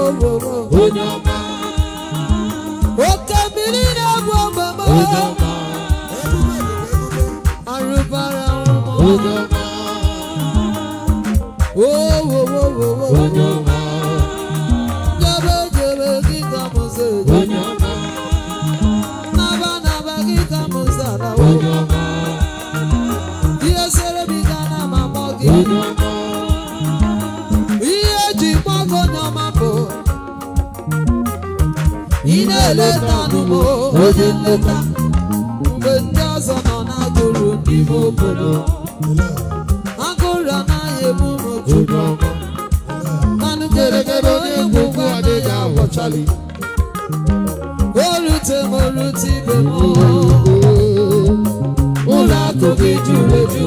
onye ọma oke mmiri na-egbu ogbama onye ọma arụbara onye ọma owowowowo onye ọma jebe jebe gị ka m si eje onye ọma naba naba gị ka m si alawo onye ọma ihe sere m ike na m amọ gị onye ọma ihe eji gbago onye ọma bụ ị na-eleta anụmụ onye nleta mgbe ndị ọzọ nọ na-agụrụ n'ime obodo agụrụ anaghị ebu m oju onye ọma manụ geregere onye ngwugwu adịghị agbọchali orute m orute ibe m ụlọ akụ gị juru eju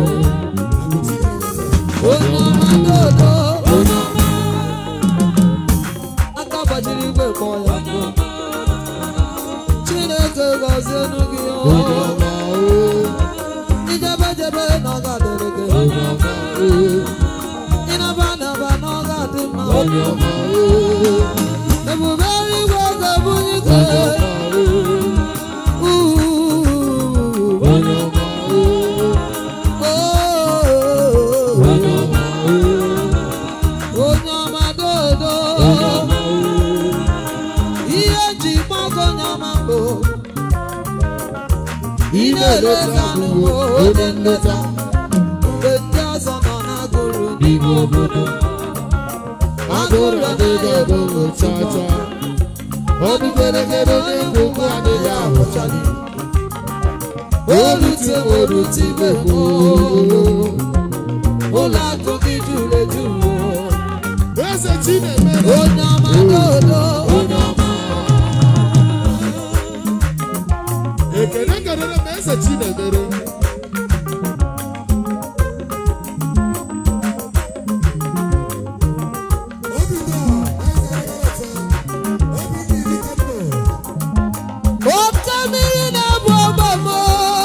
onye ọma dodo onye ọma aka gbajiri igwe kpọọ ya mbụ chineke gọzienu gị onye ọma ijebe jebe na ọ ga-adịrị gị onye ọma ịnaba naba na ọ ga-adị mma onye ọma ebube eluigwe ga-ebunye gị Ooh. onye ọma Oh. onye ọma onye ọma dodo ihe eji gbago onye ọma bụ ị na-eleta anụmụ onye nleta mgbe ndị ọzọ nọ na-agụrụ n'ime obodo agụrụ adịghị ebe chacha ọdụ geregere onye ngwugwu adịghị ahụchali olute orute ibe gboo ụlọ akụ gị juru eju eze chinemere onye ọma dodo onye ọma ekele kelere m eze chinemere oke mmiri na-egbu ọgbamo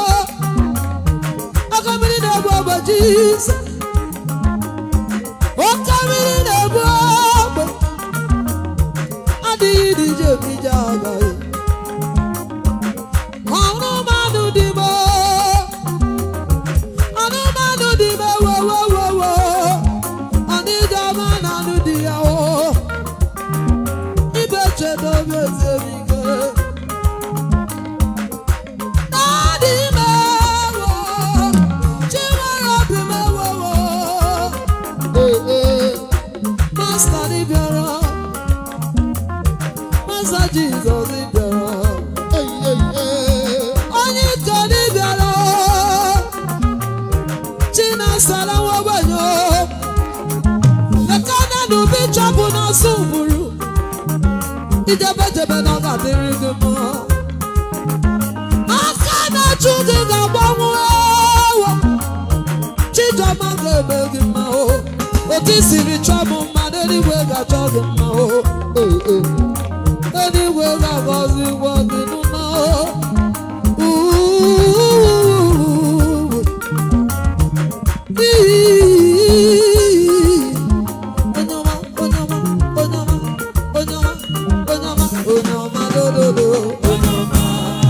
oke mmiri na-egbu ọgba jizọs oke mmiri na-egbu ọgba adịghị dije ebije agaghị ọnụmanụ dị m ọnụmanụ dị m wowowowo ọnịjọma na anụ dị ya o ibe chedobe eze m ike Daddy mewo, Chinwere obi mewowo, Master dị bịara, Master Jesus dị bịara, onye ike dị bịara, Chinasara nwabenyo, Lekana n'ubi chọpụ n'asụ gburu, ijebe jebe na ọ ga-adịrị gị mma. aka na-achụ gị ga-agbanwe ewo chijọma ga-eme gị mma o otu i siri chọọ m mma n'eluigwe ga-achọ gị mma o eluigwe ga-agọzi gwa gị mma o Uuuu. Ii. Onye ọma, onye ọma, onye ọma, onye ọma, onye ọma, onye ọma, dododo. onye ọma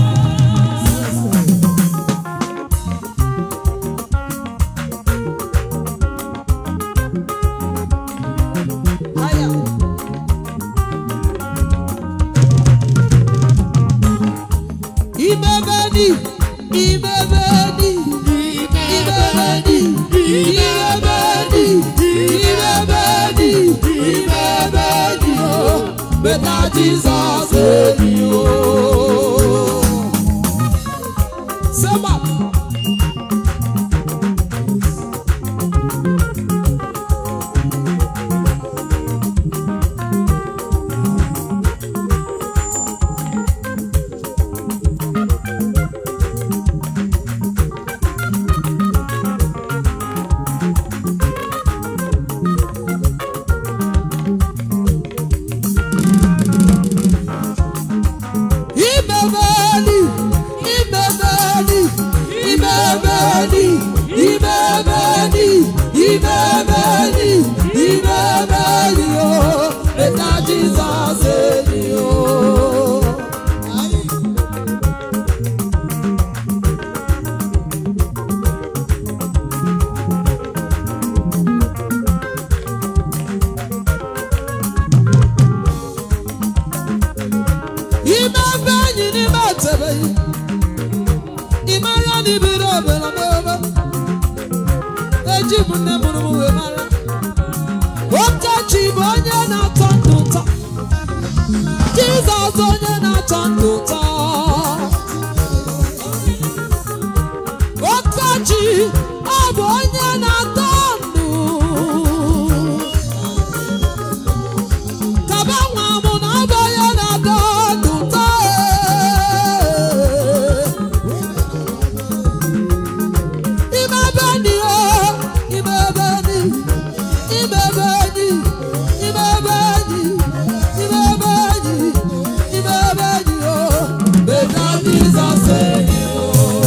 Aya. Imebeni, imebeni, imebeni, imebeni, imebeni, imebeni, oh, better Jesus than you. Sema. Imebeni, ji bụ nne mụrụ m wee mara okechi bụ onye na-atọ ndụ ụtọ jizọs onye na-atọ ndụ ụtọ okechi ọ bụ onye na-atọ ndụ kaba nwa mụ na ọ bụ onye na-atọ ndụ ụtọ ime ebe dị o ime ebe dị ime ebe dị ime ebe dị ime ebe dị ime ebe dị o beta jizọs enyi o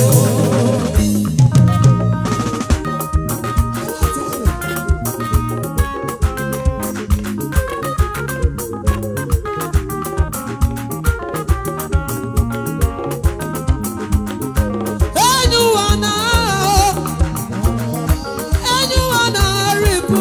enyi ụwa na enyi ụwa na-arịpụ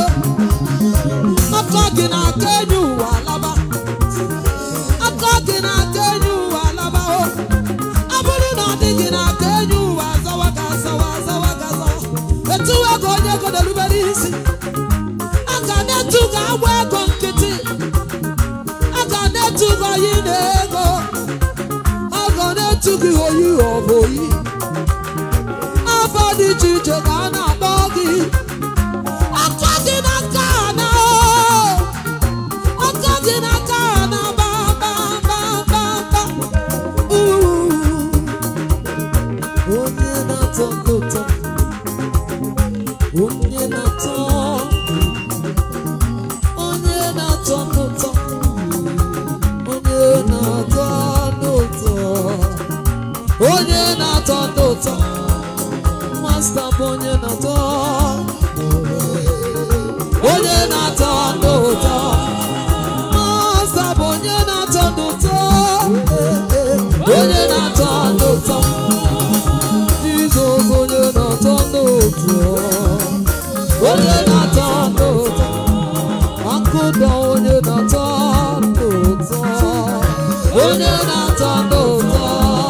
aka gị na-aka enyi ụwa laba aka gị na-aka enyi ụwa laba o ọ bụrụ na ọ dị gị na-aka enyi ụwa zawa ga azawa azawa ga azawa etuwe gị onye godelubere isi a ga na-etu gị agba ego nkịtị a ga na-etu gị oyi na ego a ga na-etu gị oyi ọ bụ oyi afọ dị iche iche ka a na-akpọ gị aka gị n'aka na aka gị n'aka na ba ba ba ba ba Uu. onye na-atọ ndị ụtọ onye na-atọ onye na-atọ ndị ụtọ onye na-atọ ndị ụtọ onye na-atọ ndị ụtọ masta bụ onye na-atọ onye na-atọ ndị ụtọ masta bụ onye na-atọ ndị ụtọ onye na-atọ ndị ụtọ jizọs onye na-atọ ndị ụtọ onye na-atọ ndị ụtọ akụda onye na-atọ ndị ụtọ onye na-atọ ndị ụtọ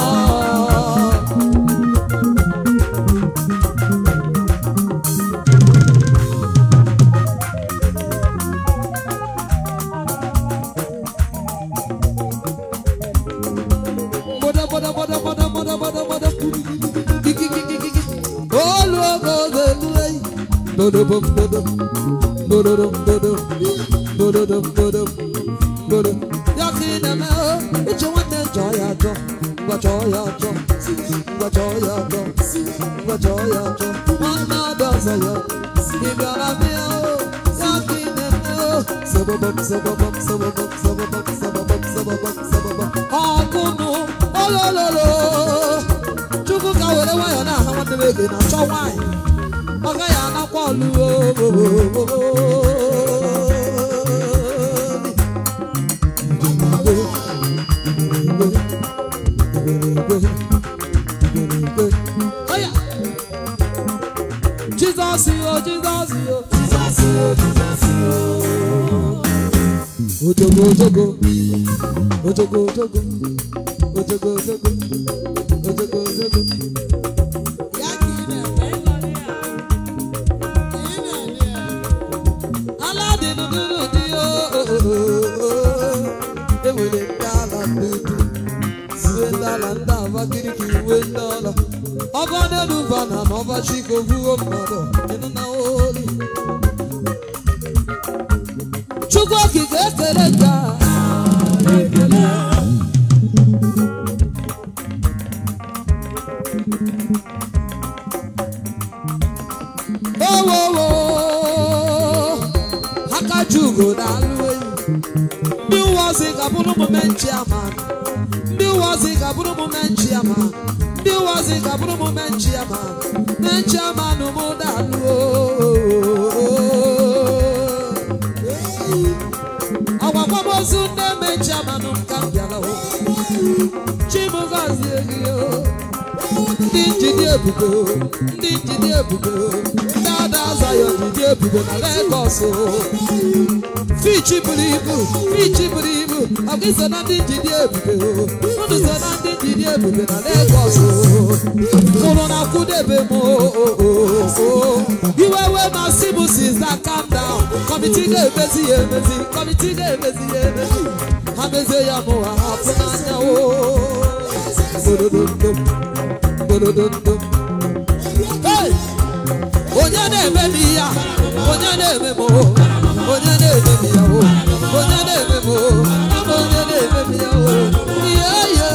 Boda, boda, boda, boda, boda, boda, boda. Ki, ki, ki, ki, ki, ki. Olu ogo ogo eluwe. Dodo bom, dodo. Dodo dom, dodo. Dodo dom, dodo. Dodo. Ya ki na me o, uche nwanne jọ ya jọ. Ngwa jọ ya jọ. Ngwa jọ ya jọ. Ngwa jọ ya jọ. Nwanne ọdọ ọzọ ya. Ị bịara bịa o. Ya ki na me o. Sababam, sababam, sababam, sababam, sababam, sababam, sababam. Ọkụnụ olololo. Chukwu ka were nwayọọ na-aha nwanne m ege na-achọ nwaanyị. Ọ gaghị anakwa ọlụ Jizọs yo, Jizọs yo, Jizọs yo, Jizọs yo. Ojogo, ojogo, ojogo, ojogo, ojogo, ojogo, ojogo, ojogo. Ya ka ị na-eme. Ka ị na-eme ya. Aladịnụdụrụ dị o enwere ndị ala ndị dị uwe ndị ala ndị abakiriki uwe ndị ala ọba n'enuba na n'ọba chiko vuo mmadụ ịnụ na olu Chukwu okike ekele ka ekele owowo aka ji ugo na-alụ enyi ndị uwe ozi ga-abụrụ omume nchiama ndị uwe ozi ga-abụrụ omume nchiama ndị uwe ozi ga-abụrụ omume nchiama na nchiama na ụmụ dalụ ọgbakwamozu ndị eme nchiama nụ nka m bịara o. chimugozie gị o ndị njide ebubo ndị njide ebubo ndị ada Zayọn jide ebube na Lagos o. Fichi buru ibu, fichi buru ibu, ọ gị so na ndị njide ebube o. Unu so na ndị njide ebube na Lagos o. Unu na-akwụdebe m o. o, o, o. Iwe wee masị m sister calm down. Kọmiti ga-emezi ya emezi, kọmiti ga-emezi ya emezi. Ha mezie ya mụ ha hapụ n'anya o. Bodododom, bodododom. Hey! onye na-eme m ya onye na-eme m o, onye na-eme m ya o onye na-eme m o, onye na-eme m ya o ihe ye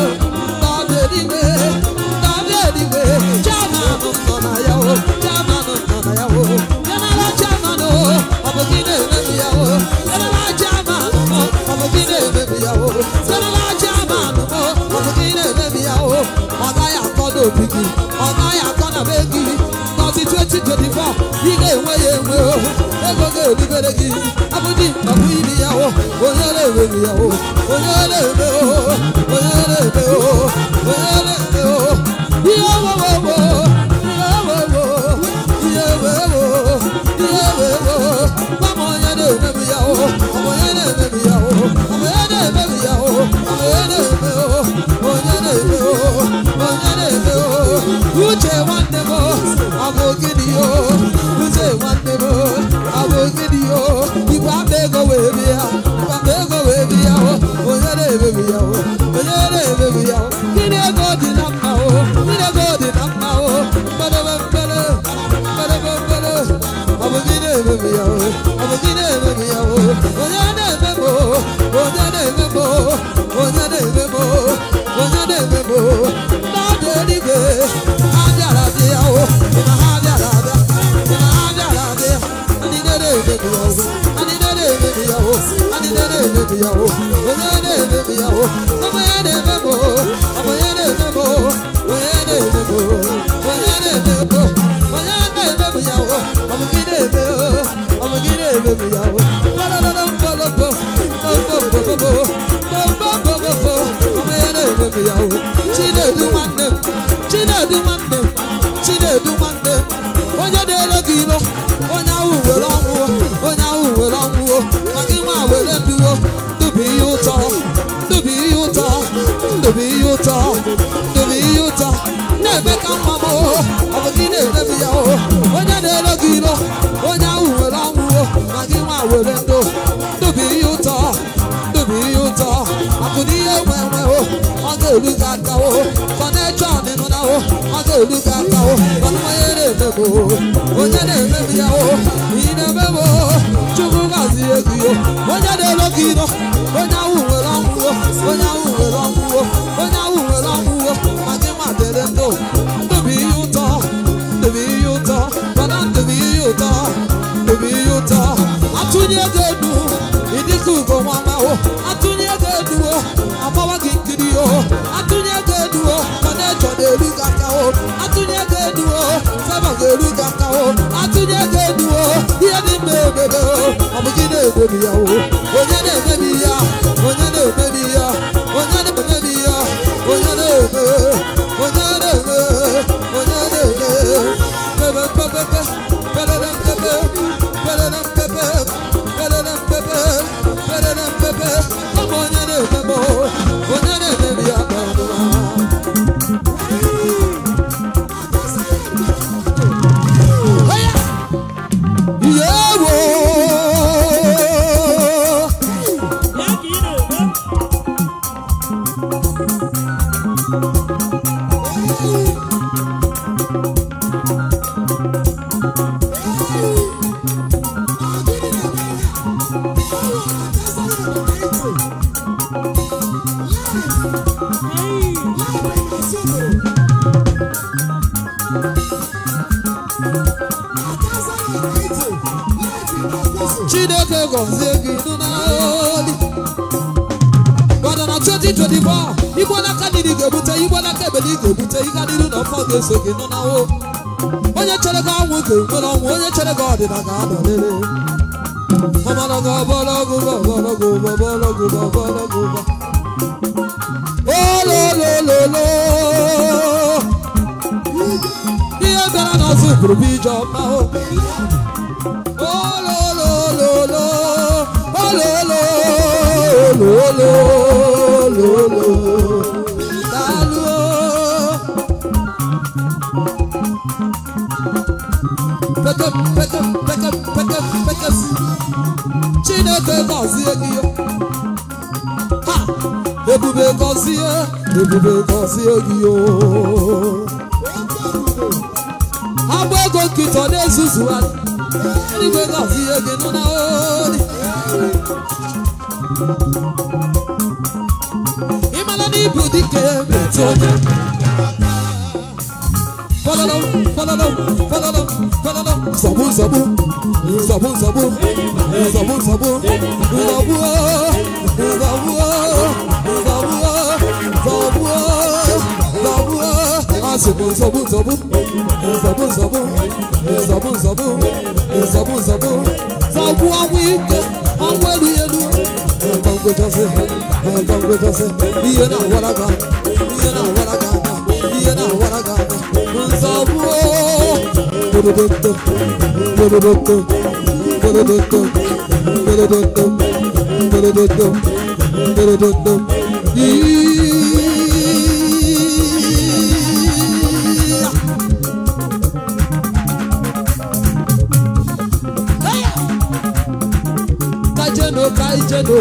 ndọba eluigwe ndọba eluigwe chairman nọ na ya o chairman nọ na ya o general chairman o ọ bụ gị na-eme m ya o general chairman o ọ bụ gị na-eme m ya o general chairman o ọ bụ gị na-eme m ya o ọ gaghị akọ n'obi gị ọ gaghị akọ na be gị n'ọtị 2024 ị ga-enwe ya enwe o ego ga-erubere gị abụdị ọbụ iri ya o onye na-eme m ya o onye na-eme o onye na-eme o onye na-eme o ihe owowowo ihe owowo ihe owowo ihe owowo gwa m onye na-eme m ya o ọ bụ onye na-eme m ya o ọ bụ onye na-eme m ya o ọ bụ onye na-eme o onye na-eme o onye na-eme o uche nwanne m ọ bụ gịnị o uche nwanne m ọ bụ gịnị o igwe akpa ego wee bịa igwe akpa ego wee bịa o onye na-eme m ya o onye na-eme m ya o gịnị ego dị na mma o gịnị ego dị na mma o mkpedebe mkpede mkpedebe mkpede ọ bụ gị na-eme m ya o ọ bụ gị na-eme m ya o onye na-eme m o onye na-eme m o onye na-eme m o onye na-eme m o n'ọdụ eluigwe ha bịara bịa o na ha bịara abịa na ha bịara abịa ndị na-eme m ya o ndị na-eme m ya o ndị na-eme m ya o onye na-eme m ya o onye na-eme m o onye na-eme m o onye na-eme m o onye na-eme m o onye na-eme m ya o ọ bụ gị na-eme o ọ bụ gị na-eme m ya o lọlọlọlọ mkpọlọpọ mkpọmkpọmkpọmkpọ mkpọmkpọmkpọ onye na-eme m ya o chinedu nwanne m chinedu nwanne m chinedu nwanne m onye na-ele gị ilo onye ahụ were ọnwụ onye ahụ were ọnwụ maka ịnwa were nduwo ndụ bụ ihe ụtọ ndụ bụ ihe ụtọ ndụ bụ ihe ụtọ ndụ bụ ihe ụtọ na-eme ka mma m o ọ bụ gị na-eme m ya o onye na-ele gị ilo onye ahụ were ọnwụ maka ịnwa were ndụ ndụ bụ ihe ụtọ ndụ bụ ihe ụtọ akụ na ihe nwe nwe o ọ ga-eru gị aka o kọnekshọn nụ na o ọ ga-eru gị aka o mana onye na-eme m o onye na-eme m ya o ị na-eme m o chukwu gazie gị o onye na-elo gị ilo onye ahụ nwere ọnwụ o onye ahụ nwere ọnwụ o onye ahụ nwere ọnwụ o maka ịma dere ndụ ndụ bụ ihe ụtọ ndụ bụ ihe ụtọ mana ndụ bụ ihe ụtọ ndụ bụ ihe ụtọ atụnye ego elu ịdịka ugo nwa o atụnye ego elu o agbawa gị nkiri o atụnye ego elu o kọnekshọ na-eru gị aka o atụnye ego elu o feba ga-eru gị aka o atụnye ego elu o ihe dị mma emebe o ọ bụ gị na-emebi ya o onye na-emebi ya onye na-emebi ya onye na-emebi ya onye na-eme onye na-eme onye na-eme pebe pebe pelele pebe pelele pebe pelele pebe pelele pebe ọ bụ onye na-emebe o onye na-emebi ya ka ọdụma Yewo Chineke gọzie gị nụ n'oli mana na 2024 igbo n'aka niri ga-ebute igbo n'aka ebele ị ga-ebute ịga n'iru na ọfọ ga-eso gị nụ n'ahụ onye chere gị ọnwụ ga-enwere ọnwụ onye chere gị ọdịna ga-anọlele ọbọlọgụ ọbọlọgụ ọbọlọgụ ọbọlọgụ ọbọlọgụ ololololo ihe bịara n'ọzọ bụrụ bụ ije ọma o ololololo ololololo daalụ o. pekem pekem pekem pekem pekem chineke gọzie gị ha ebube gọzie ebube gọzie gị o agba ego nkịta ọ na-ezuzugharị eluigwe gọzie gị nụ na oli ịmara na ibu dike metụ onye Follow, follow, follow, follow. Zabu, zabu, zabu, zabu, zabu, zabu, zabu, zabu, zabu, zabu, Asibu, zabu, zabu, zabu, zabu, zabu, zabu, zabu, zabu, zabu, awu ike, awu elu elu. Bango jose, bango jose, iye na waraga, iye na waraga, iye na waraga. Nzabu, bodododo, bodododo, bodododo, bodododo, bodododo, bodododo. Iya. Kaijeno, kaijeno.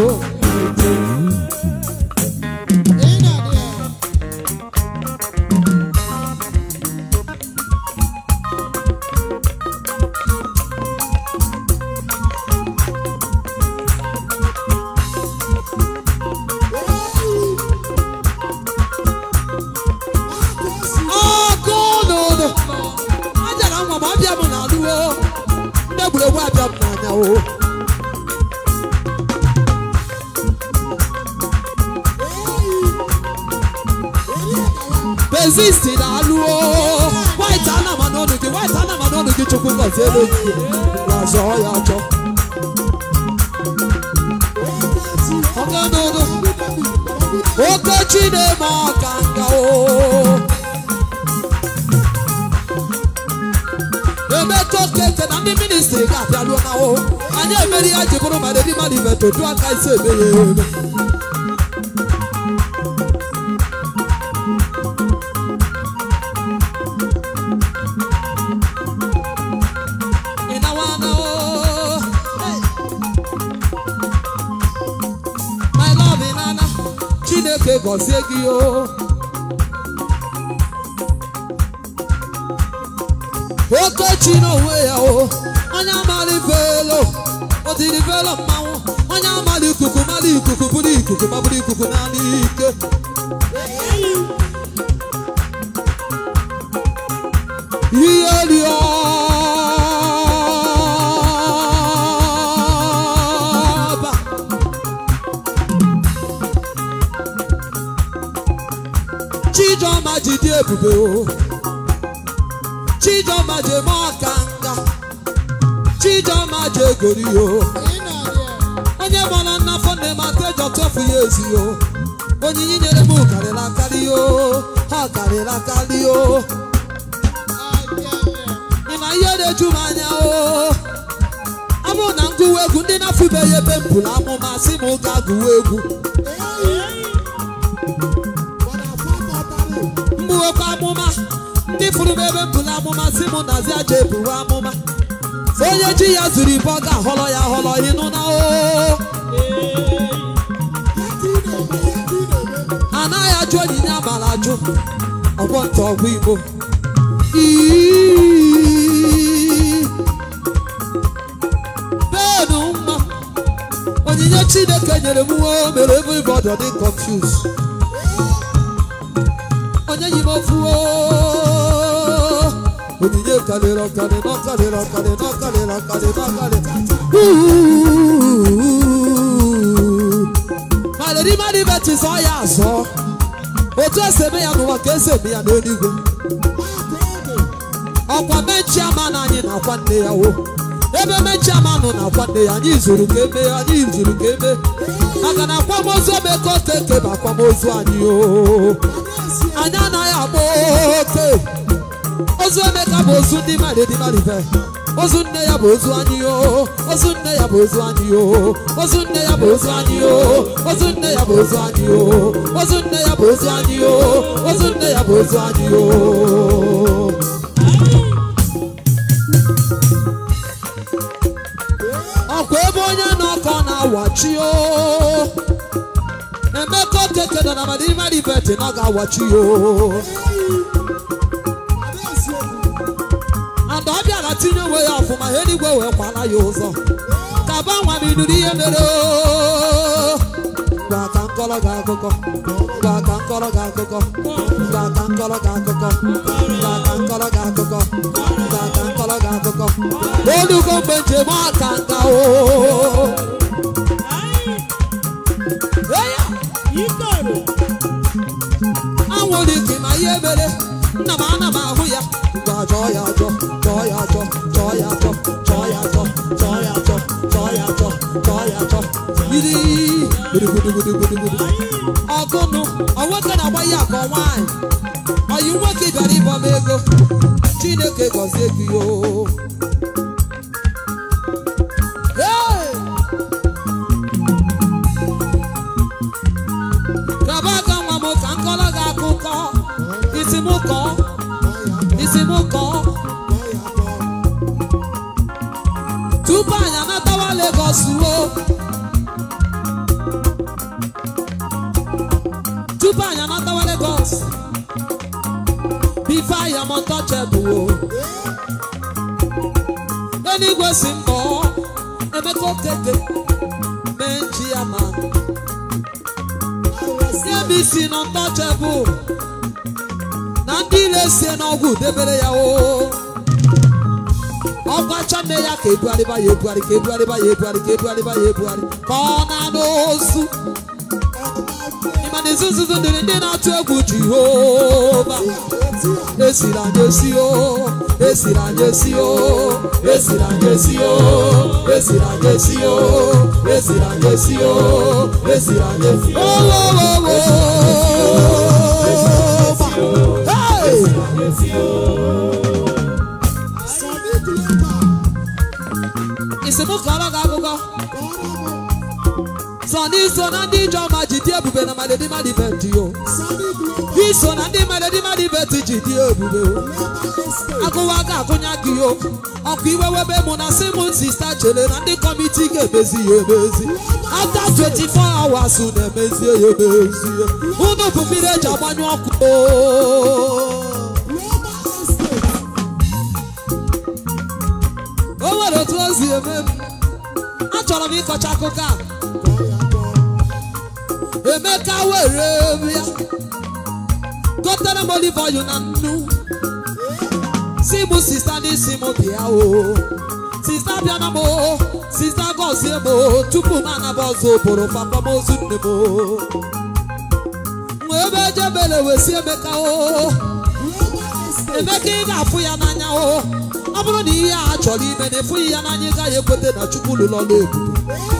ọkụ n'ụlọ ajara nwa ma ọbịa m na-alụwo ndị egwuregwu abịa m n'anya o Persist na-alụwo white anama n'ọnụ gị white anama n'ọnụ gị chukwu gọzie elu gị na-azọ ya achọ ọkụ n'ụlọ okechi na-eme ọka nga o emetụ okeke na ndị ministri ga-abịaruo na o anyị emeri ya ji bụrụ mara ndị mmadụ imetụ du aka isi eme ya eme Ị nawa na o Hey. my love ị nana chineke gọzie gị o okechi n'onwe ya o onye amali velo o tiri velo mmanwụ onye amali ikuku mali ikuku bụrụ ikuku ma bụrụ ikuku naanị ike ihe rịọba Chijoma ji dị ebube o Chijoma ji eme ọka nga Chijoma ji egori o onye gbara nnafọ nne m ata eji ọtọfụ ya ezi o onyinye nyere m karịrị akarị o ha karịrị akarị o ị ma ihe na-eju m anya o ọ bụrụ na m gụwa egwu ndị na-afụbeghị ebe m bụrụ amụma sị m gaa gụwa egwu mgbuwekwa amụma ndị fụrụ m ebe m bụrụ amụma si mụ nazi aja ebuwe amụma so onye ji ya zuru ibe ọ ga-ahọrọ ya ahọrọ ịnụ na o anaghị ajụ onyinye amara ajụ ọgbọ nta ọgwụ igbo Iiii. benu mma onyinye chineke nyere m nwa o mere everybody ọ dị confused onye yi m ofu o onyinye karịrị ọkarị n'ọkarịrị ọkarị n'ọkarịrị ọkarị n'ọkarị maledi mmadụ ibechi zọ ya azọ otu esi eme ya n'ụwa ka esi eme ya n'eluigwe ọkwa mechiama na anyị na-akwa nne ya o ebe mechiama nọ na-akwa nne ya anyị zuru ka eme anyị zuru ka eme maka na akwamozu emeka okeke bụ akwamozu anyị o anyị anaghị agba oke ozu emeka bụ ozu ndị mmadụ dị mmadụ ibe ozu nne ya bụ ozu anyị o ozu nne ya bụ ozu anyị o ozu nne ya bụ ozu anyị o ozu nne ya bụ ozu anyị o ozu nne ya bụ ozu anyị o ozu nne ya bụ ozu anyị o ọkwa ebe onye nọ ka ọ na-awachi o emeka okeke nọ na madimadi beti na ọ ga-awachi o and ọ bịara tinye onwe ya ọfụma ha eluigwe wee kwala ya ụzọ ka banwa m ịnụrụ ihe mere o gwa ka nkọrọ gị akụkọ gwa ka nkọrọ gị akụkọ gwa ka nkọrọ gị akụkọ gwa ka nkọrọ gị akụkọ gwa ka nkọrọ gị akụkọ olugo mgbe njem aka nka o Eya! anwụrụ ike ma ihe mere nna m ana m ahụ ya ngwa jọọ ya ajọ jọọ ya ajọ jọọ ya ajọ jọọ ya ajọ jọọ ya ajọ jọọ ya ajọ jọọ ya ajọ iri gbudugbudugbudugbudi ọgụnụ ọnwoke na-agba ya ka ọ nwaanyị ọyi nwoke bịara ịbọ m ego chineke gọzie gị o Hey! Gaba aka nwa m ka m kọrọ gị akụkọ isi m kọọ isi m kọọ tupu anyị anatawa Lagos o tupu anyị anatawa Lagos bifo anyị am untouchable o eluigwe si mbọ Emeka Okeke mee nchi ya ma CBC nọ untouchable na ndị ile sie n'ọgwụ debere ya o ọgbacha nne ya ka ebugharịba ya ebugharị ka ebugharịba ya ebugharị ka ebugharịba ya ebugharị ka ọ na-anụ ozu ịma na izu nzuzu dịrị ndị na-atụ egwu Jehova esiri anyị esi o esiri anyị esi o esiri anyị esi o esiri anyị esi o esiri anyị esi o esiri anyị esi o owowowo Hey! isi m kọrọ gị akụkọ sọ n'iso na ndị ijeọma ji dị ebube na madedimadibeti o iso na ndị madedimadibeti ji dị ebube o agụwa ga-agụnya gị o ọkụ iwe webe mụ na simon sista chere na ndị kọmiti ga-emezi ya emezi after 24 hours na-emezie ya emezie unu bụ mmiri eji agbanyụ ọkụ o o nwere otu o si eme m achọrọ m ịkọcha akụkọ a emeka were ya gotere m olive oil na nnu si mụ sista n'isi m bịa o sista bịana m o sista gọzie m o tupu m anaba ọzọ bụrụ papa m ozu nne m o nwe ebe ejebele wesi emeka o emeka ị ga-afụ ya n'anya o ọ bụrụ na ihe a chọrọ ime na efughị ya n'anya ị gaghị ekweta na chukwu lụrụ ọrụ ebube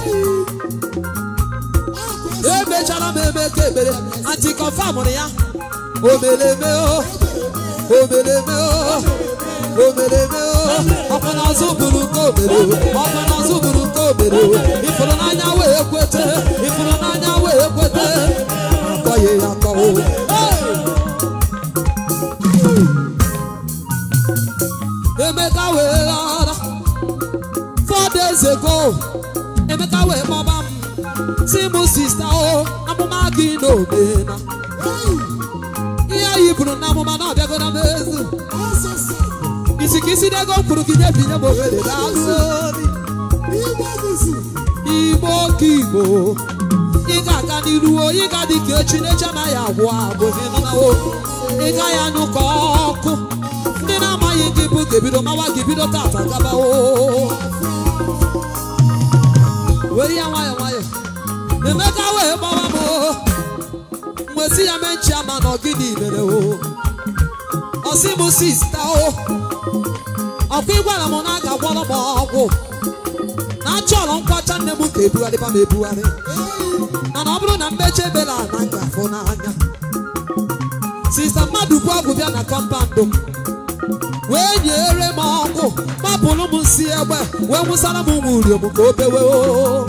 emechara m emeka ekpere antikọfamụrụ ya omeleme o omeleme o omeleme o ọkwa n'azụ buru nke omere o ọkwa n'azụ buru nke omere o ifụrụ n'anya wee kwete ifụrụ n'anya wee kwete akọghị ya akọ o Emeka wee ghara four days ago Emeka wee kpọba m si mụ sista o amụma gị na omena ihe anyị buru na amụma na ọbịago na mezu isi ka isi n'ego m kwuru gị nye binye m ohere n'azụ igbo ka igbo ị ga-aga n'iru o ị ga dị ka echi n'echi anaghị agwụ agwụ ịnụnawo ị gaghị anyụ ka ọkụ ndị na-amaghị gị bụ ga-ebido mawa gị bido tata gabawo were ya nwayọ nwayọ emeka wee gbawa m o mwesi ya mee nchi ama na ọgịnị mere o ọsị m sista o ọkwa ịgwara m na a ga-agwọrọ m ọgwụ na achọrọ nkwacha nne m ka ebugharịba m ebugharị mana ọ bụrụ na mmechi ebela na ngafụ n'anya sista mmadụ bụ ọgwụ bịa na kọmpandụ m wee nyere m ọkụ gbapụrụ m nsị egbe wee nwụsara m nwa uriom ka o bewe o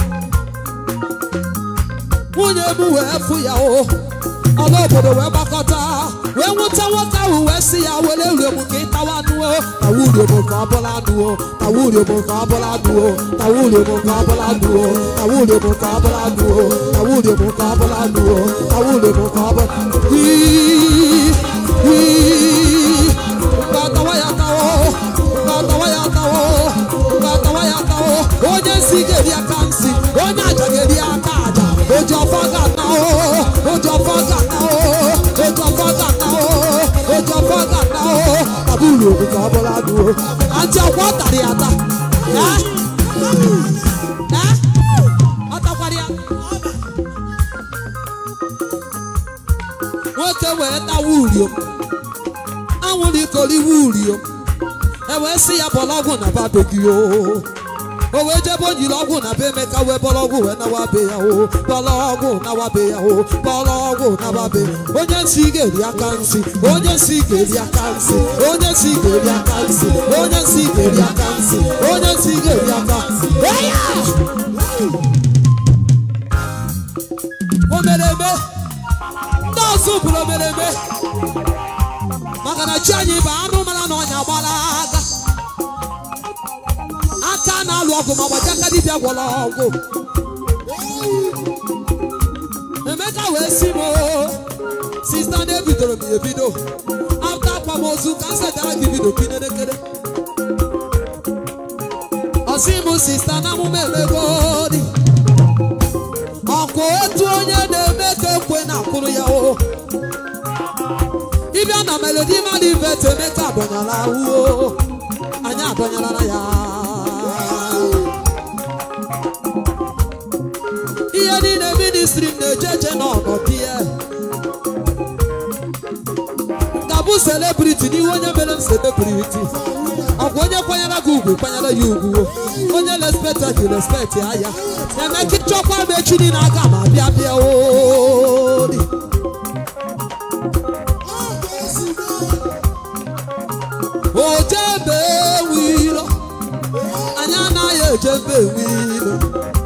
nwunye m wee fụ ya o ọla obodo wee gbakọta wee nwụta nwoke ahụ wee sị ya were uriom ka ị tawa anụ o tawa uriom ka ọ bụla anụ o tawa uriom ka ọ bụla anụ o tawa uriom ka ọ bụla anụ o tawa uriom ka ọ bụla anụ o tawa uriom ka ọ bụla anụ o tawa uriom ka ọ bụla Wii, wii, ngatawa ya tawo ngatawa ya tawo ngatawa ya tawo onye nsi ga-eri aka nsi onye aja ga-eri aka aja oji ọfọ ga-ata o oji ọfọ ga-ata o oji ọfọ ga-ata o oji ọfọ ga-ata o taba uru ogu ka ọ bụla anụ o antị ọkwa ọ tara ya ata Eh? Eh? ọ takwara ya nwoke wee tawa uriom anwụrụ ikoriwe uriom e wee sị ya bọrọ ọgwụ na ba be gị o o wee jebe o nyiri ọgwụ na be emeka wee bọrọ ọgwụ wee nawa be ya o bọrọ ọgwụ nawa be ya o bọrọ ọgwụ nawa be onye nsị ga-eri aka nsị onye nsị ga-eri aka nsị onye nsị ga-eri aka nsị onye nsị ga-eri aka nsị onye nsị ga-eri aka nsị Eya! o mere eme ndị ọzọ bụrụ o mere eme maka na chi anyị bụ anụ mara na ọnya gbara aga aka na-alụ ọgụ ma gbaji aka dibịa gwọrọ ọgwụ emeka wee si m "Oo, sista na-ebidoro m ya ebido afta akwamozu ka m setara gị bido kinelekere ọsị m sista na amụma emego dị ọkwa otu onye na-eme ka ekwe na-akwụrụ ya o ịbịa na melodi mmadụ ivet emeka adọnyala ahụo anyị adọnyala ya ihe niile ministri m na-eje eje n'ọnọdụ ya ka bụ selebriti n'ihu onye mere m selebriti ọkwa onye kwanyere gị ugwu kwanyere ya ugwu onye respecta gị respect ya ya emeka ịchọkwa m echi niile aga ma bịa bịa odi ojebe wilo anyị anaghị ejebe wilo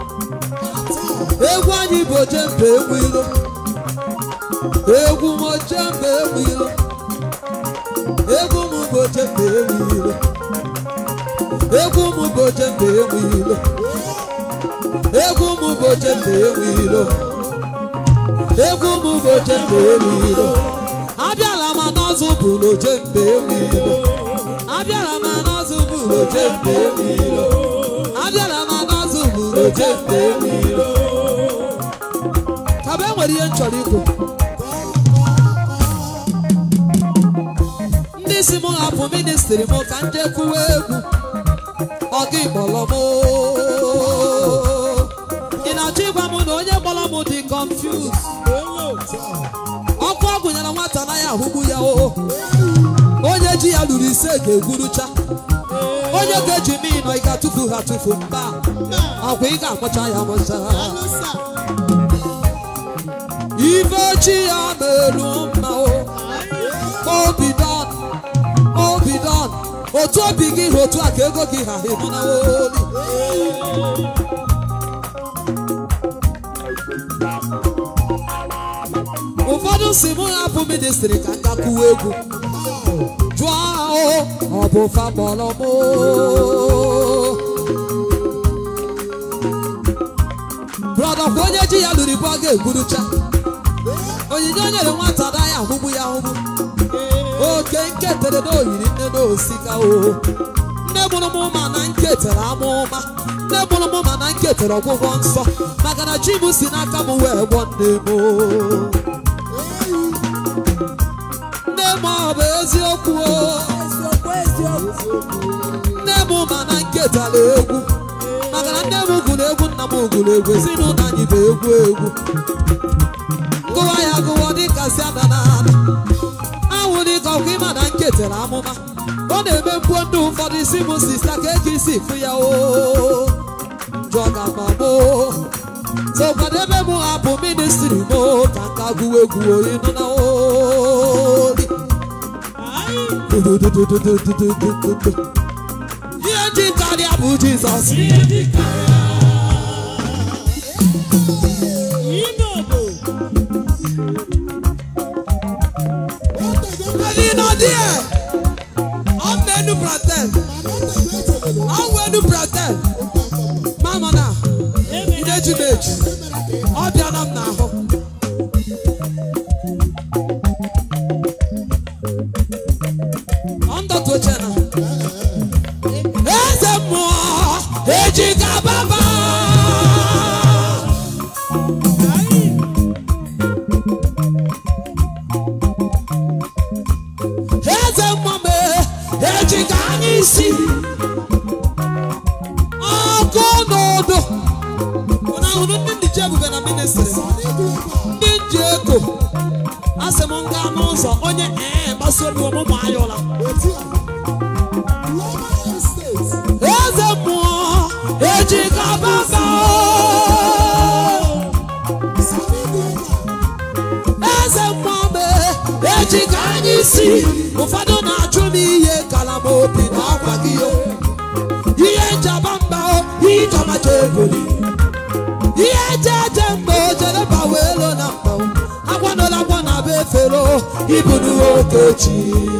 egwu anyị bụ ojembe wilo egwu m ojembe wilo egwu m bụ ojembe wilo egwu m bụ ojembe wilo egwu m bụ ojembe wilo egwu m bụ ojembe wilo abịala m n'ọzụ bụ n'ojembe wilo abịara m n'ọzụ bụ n'ojembe wilo abịara m n'ọzụ bụ n'ojembe wilo ka bụ enwere ihe m chọrọ ikwu ndị si m hapụ ministri m ka m jee kwuwe egwu ọgị kpọrọ m ị na-achọ ịgwa m na onye kpọrọ m dị confused ọkụ ọ gụnyere nwata anaghị ahụgbu ya o onye ji ya lụrụ ise ga-egwurucha onye ga-eji m ịnọ ị ga-atụfu ha tụfu mba ọkwa ị ga-akpọcha ya mụcha ife chi ya na-elu mma o obi don obi don otu obi gị ha otu a ka ego gị ha ịnụ na oli ụfọdụ si mụ hapụ ministri ka m gakwuwe egwu jụọ ahụ ọ bụ fakpọrọ m brọda kwa onye ji ya lụrụ ibu ọ ga-egburucha onyinye o nyere nwata anaghị ahụgbu ya ahụgbu oke nketere na oyiri nne na osika o nne mụrụ m ma na nketere amụma nne mụrụ m ma na nketere ọgwụgwọ nsọ maka na chi m si n'aka m wee gwọ nne m o. nne m ọ bụ eziokwu o nne m ma na nketara egwu maka na nne m gụrụ egwu nna m gụrụ egwu ezinụlọ anyị bụ egwu egwu gụwa ya gụwa dịka si ada na ada anwụ dịka ọkụ ịma na nketara amụma ọ na-eme mkpuo ndị ụfọdụ isi m sista ka eke isi fụ ya o jụọ ka ma mo so kwadebe m hapụ ministri m ka nka gụwa egwu oyi nụ na oli Dududududududududu. ihe ji karịa bụ jizọs Ẹni nọ díẹ̀, ọ mẹ́nu pratel, ọ wẹ́nu pratel, mama na, ineji meji, ọ bịara m n'ahụ. Ọ ndọtụ oche na. Eze mmụọ ejiga baba. Eze mmụọ m ejiga anya isi. Ọkụ n'udu. Ụna ahụrụ ndị ndị ji ebube na ministri. Ndị ji ego. Asị m nga n'ụzọ onye ee gbasoro ọmụmụ anyị ụla. eze mmụọ ejiga baba eze mmụọ me ejiga anya isi ụfọdụ na-achụ m ihe kalama obi na ọkwa gị o ihe njaba mba o ijọmacha egoli ihe eje eje mgbe o jere bawa elo na mba o agwanola agwa na be efere o ibu n'okechi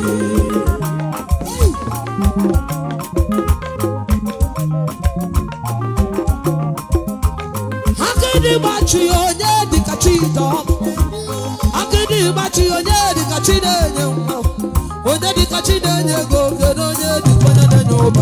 akịdị gbachi onye dịka chidọm akịdị gbachi onye dịka chi na-enye nwa onye dịka chi na-enye ego kedu onye dịka onye na-enye ụba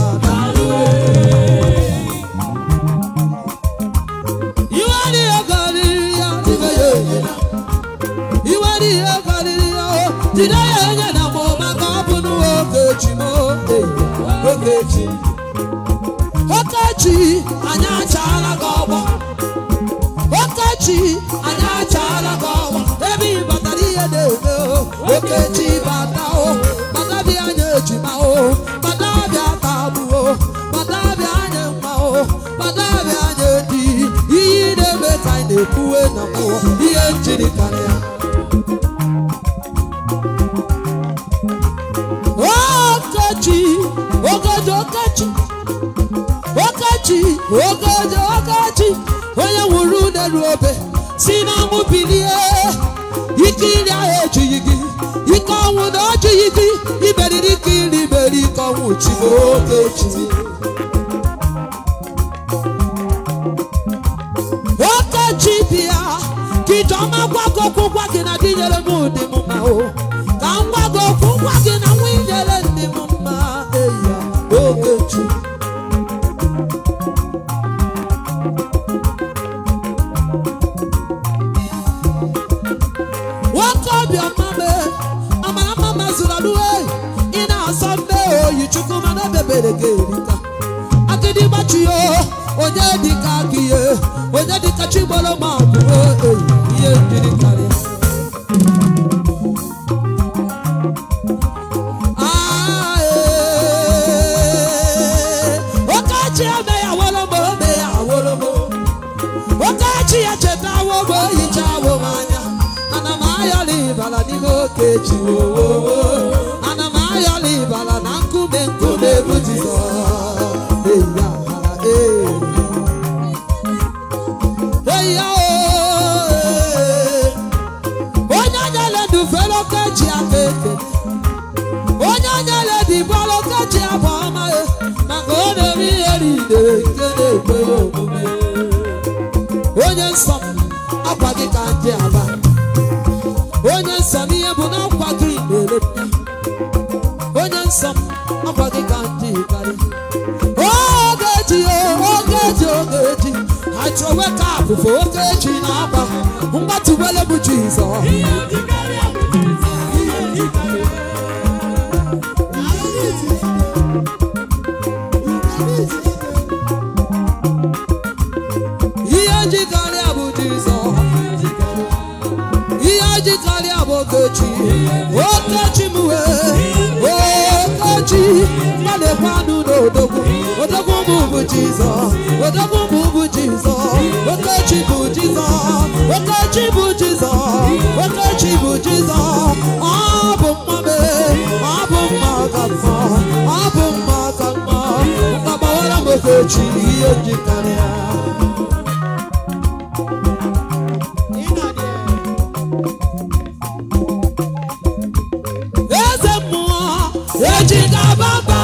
iwere ihe karịrị ya dịka ya enye iwere ihe karịrị ya o jide ya enye na ma maka ọ bụ n'ogechi m ogechi okechi anyị achaala gị ọgbọ okechi anyị achaala gị ọgbọ ebe ị batara ihe na-eme o okechi bata o bata bịa anya ejima o bata bịa tagbu o bata bịa anya mma o bata bịa anya di ihe ị na-eme ka anyị na-ekwuwe na mmụọ ihe njiri karịa okechi okechi okechi okechi okechi okechi onye nwụrụ n'elu obe si na ọnwụ bilie ike iri ahụ ejighị gị ike ọnwụ na ojighị gị imeriri ike iri mere ike ọnwụ chi okechi okechi bịa ka ijeọma gwa gị okwu gwa gị na di nyere m ụdị m mma o ka m gwa gị okwu gwa gị na nwa inyere ndị m mma eya okechi nwoke obiọma me amara mma mazụrụ alụwe ị na-asọ mbe oyi chukwu mana ebebere gị erika agịdị gbachiyo onye dịka gị ihe onye dịka chigboro ma ọ bụ eyi ihe njiri karịa Ah, eh. Okechi eme ya awolomo eme ya awolomo okechi ya chetawo mgbe o hichawo m anya ana m ayọla ịbala n'ime okechi wowowo ana m ayọla ịbala na nkume nkume bụ jizọs eya ee eya o onye nyere ndụ fere okechi aka eke onye nyere dị bọrọ okechi abụ ọma ya maka ọ na-eme ihe niile nke na-ekwe ya omume onye nsọ m akwa gị ka ndị aba onye nsọ m ihe bụ na akwa gị na-ere m ya onye nsọ m akwa gị ka ndị karị ogeji ogeji ogeji achọwe ka afụfụ ogeji na akwa mgbatụwele bụ jizọs ihe ji karịa bụ jizọs ihe ji karịa bụ okechi okechi m wee okechi gbalịkwanụ n'odogwu odogwu m bụ jizọs odogwu m bụ jizọs okechi bụ jizọs okechi bụ jizọs okechi bụ jizọs ọ bụ mma mee ọ bụ mma Ogechi ihe njikarịa eze mmụọ eji gababa